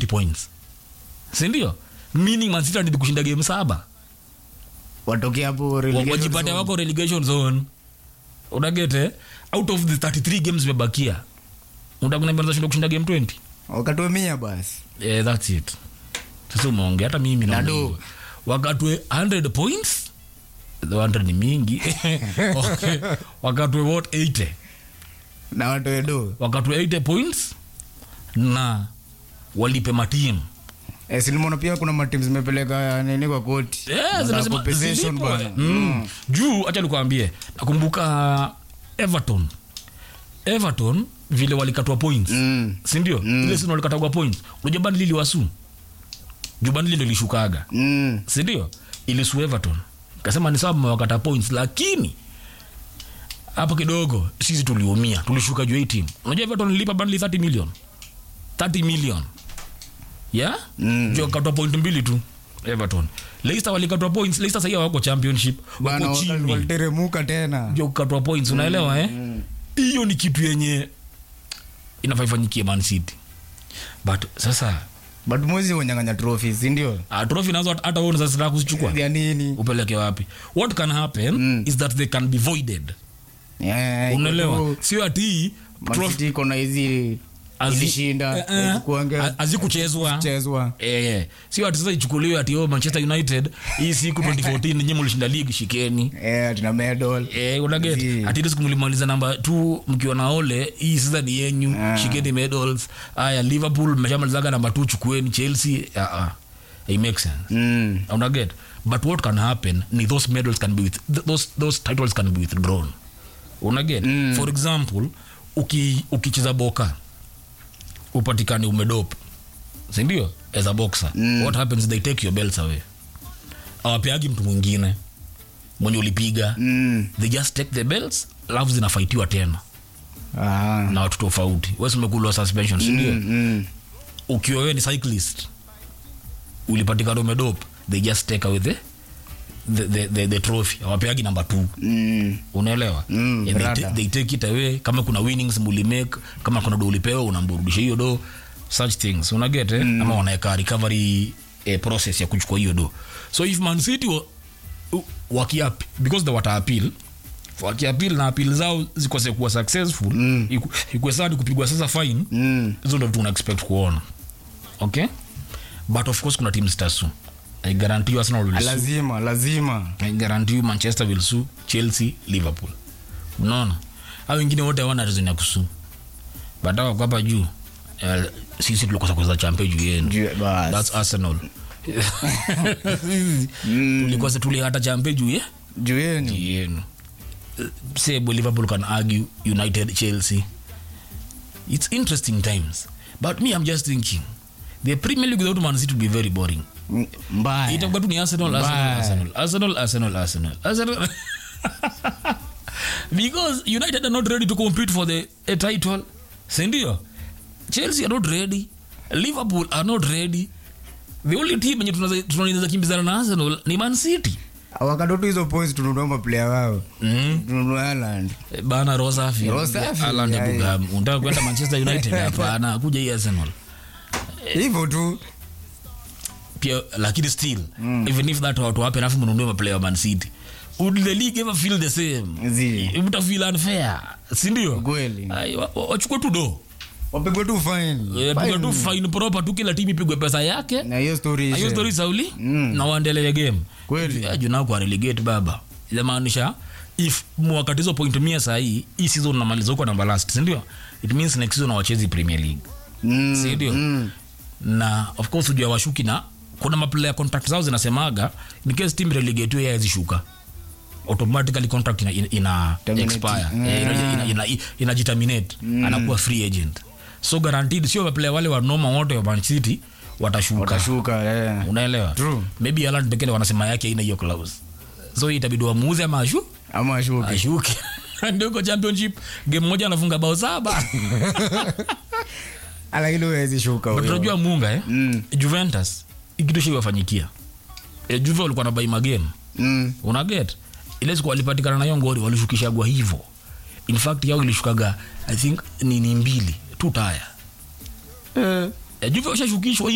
points sindio meaning Man City wanazidi kushinda game saba watoke hapo Wa- relegation wajipate zone. wako relegation zone unagete out of the 33 games zimebakia undakunambazashinda kushinda game 20 wakatoe mia basi yeah, that's it sasa umeongea hata mimi naona Nado. hivyo. wakatwe 100 points the 100 ni mingi okay. wakatwe what 80 na watoe do wakatwe 80 points na walipe matimu Eh, si nimeona pia kuna matimu zimepeleka nini kwa koti Yeah, Za zinasema compensation zilipo. bana. Mm. juu hacha nikuambie nakumbuka everton everton vile walikatwa points Mm. sindio ile sini walikatagwa points unajua bandi liliwasu juu bandi ndo ilishukaga Mm. sindio ilisu everton kasema ni sawa mmewakata points lakini hapo kidogo sisi tuliumia tulishuka juu ya hii timu unajua everton ilipa bandli 30 million 30 million yeah Mm. juu wakatwa point mbili tu everton leicester walikatwa points leicester sahii wako championship bana wako waka- chini waliteremuka tena juu kukatwa points unaelewa eh hiyo ni kitu yenye inafaa ifanyikie man city but sasa but mwezi wanyang'anya trophy sindio uh, trophy nazo hata- hata wewe unaweza sitaka kuzichukua ya nini upeleke wapi what can happen Mm. is that they can be voided Eh, iko unaelewa tu- sio ati Man trophy City iko na hizi hazi- ilishinda eh, eh, hazikuanga- ha- hazikuchezwa chezwa Eh, eh. sio ati sasa ichukuliwe ati oh, manchester united hii siku 2014 nyinyi mlishinda league shikeni Eh, tuna medal Eh, unaget Zi. ati ile siku mlimaliza namba t mkiwa na ole hii sasa ni yenyu Ah. shikeni medals aya liverpool mmeshamalizaga namba t chukueni chelsea uh, uh. it makes sense Mm. unaget but what can happen ni those medals can be with, th- those, those titles can be withdrawn unaget Mm. for example uki- ukicheza boka upatikani umedop sindio as a boxer Mm. what happens is they take your belts away awapeagi mtu mwingine mwenye ulipiga Mm. they just take the belts alafu zinafaitiwa tena Ah. na watu tofauti wesimekulwa suspension sindio Mm, mm. ukiwa wewe ni cyclist ulipatikana umedop they just take away the, the, the, the, the trophy awapeagi namba t Mm. unaelewa Mm, And they, brother. ta- they take it away kama kuna winnings mulimake kama kuna do ulipewa unamburudisha hiyo do such things unaget eh? ama wanaweka recovery eh, process ya kuchukua hiyo do so if man city wa, u- wakiap because they wata appeal wakiapil na apil zao zikose kuwa successful mm. ikuwe saa ni kupigwa sasa fine Mm. hizo ndo vitu una expect kuona okay but of course kuna team zitasu i guarantee you arsenal will sue lazima lazima I guarantee you manchester will sue chelsea liverpool unaona au wengine wote hawana reason ya kusu but hao wako hapa juu eh, sisi tulikosa kucheza champe juu yenu Juu- bas. thats arsenal tulikosa tulihata champe juu ye juu yenu juu yenu Eh, sebo liverpool can argue united chelsea it's interesting times but me i'm just thinking the premier league without man city would be very boring M- mbaya itakuwa tu ni arsenal arsenal Bye. arsenal arsenal arsenal arsenal arsenal because united are not ready to compete for the a title sindio chelsea are not ready liverpool are not ready the only team enye tunaweza kimbizana na arsenal ni man city wakatotu hizo points tununua maplaya wao mm. tununua Haaland. Eh, bana rosafi Roho safi, Haaland yeah, Abraham. unataka kwenda manchester united hapana kuja hii arsenal hivyo tu pia lakini still even if that watu wape alafu mnunue maplayer wa man city would the league ever feel the same Zi. mtafeel unfair sindio Kweli. Ai, wa- wa- wachukue tu do wapigwe tu fine Eh, pigwe tu Fine. fine proper tu kila timu ipigwe pesa yake na hiyo story Na hiyo ishe. story sauli na waendelee game Kweli. Eh, juu nao kwa relegate baba inamaanisha if mwakati hizo point mia sahii hii season unamaliza huko namba last sindio it means next season awachezi premier league Mm, sindio mm. na of course ujua washuki na kuna maplayer contract zao zinasemaga in case team relegate yeye zishuka automatically contract ina, ina, ina Terminate. expire Mm. Eh, ina, ina, ina, inajiterminate anakuwa free agent so guaranteed sio maplayer wale wa noma wote wa Man City watashuka watashuka eh. unaelewa True. maybe Haaland pekee ndo wanasema yake ina hiyo clause so itabidi wamuuze ama ashu ama ashuke ashuke ndio uko championship game moja anafunga bao saba lakini huwezi shuka But huyo. unajua munga eh? Mm. juventus ikitu shiwafanyikia e, juve walikuwa na bai magame Mm. unaget ile siku walipatikana na hiyo ngori walishukishagwa hivo in fact yao ilishukaga i think ni, ni mbili tu taya Eh. e, juve washashukishwa